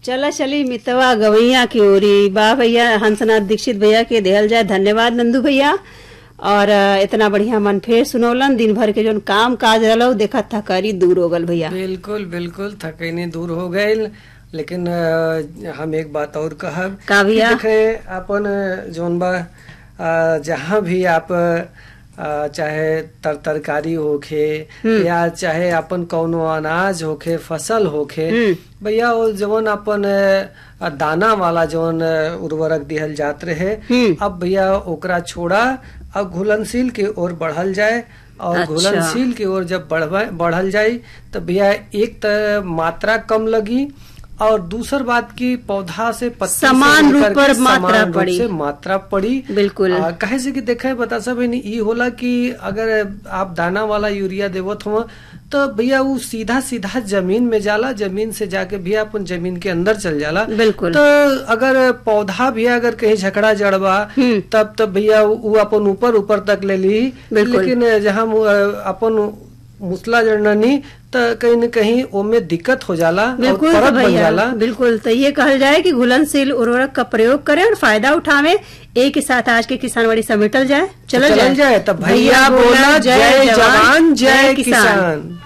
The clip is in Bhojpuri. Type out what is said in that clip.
चला चली मितवा गवैया की ओरी बा भैया हंसनाथ दीक्षित भैया के देहल जाए धन्यवाद नंदू भैया और अ, इतना बढ़िया मन फेर सुनौलन दिन भर के जोन काम काज रहलो देखा थकारी दूर हो गल भैया बिल्कुल बिल्कुल थकैनी दूर हो गईल लेकिन अ, हम एक बात और कहब का भैया? कि देखे अपन जोन बा अ, जहाँ भी आप अ, चाहे तर तरकारी होखे या चाहे अपन कौनो अनाज होखे फसल होखे हम्म। भैया वो जवन अपन अ, दाना वाला जवन अ, उर्वरक दिहल जात रहे हम्म। अब भैया ओकरा छोड़ा अब घुलनशील के ओर बढ़ल जाए और अच्छा। घुलनशील की ओर जब बढ़वा- बढ़ल जाई तो भैया एक त मात्रा कम लगी और दूसर बात की पौधा से पत्ती से समान लेकर रूप पर के मात्रा समान रूप पड़ी। से मात्रा पड़ी बिल्कुल। आ, काहे से कि देखे बता सब ई होला कि अगर आप दाना वाला यूरिया देवत हो तो भैया वो सीधा सीधा जमीन में जाला जमीन से जाके भी अपन जमीन के अंदर चल जाला बिल्कुल। तो अगर पौधा भी अगर कहीं झकड़ा जड़बा हम्म। तब तब भैया वो अपन ऊपर ऊपर तक ले ली बिल्कुल। लेकिन जहाँ मु- अपन मुसला जड़नी तो कहीं न कहीं ओमे दिक्कत हो जाला और बिल्कुल परत तो बन भैया जाला बिल्कुल तो ये कहल जाए कि घुलनशील उर्वरक का प्रयोग करें और फायदा उठावे एक ही साथ आज के किसानवाड़ी समेटल जाए चलल चलल जाए तब भैया बोला जय जवान जय किसान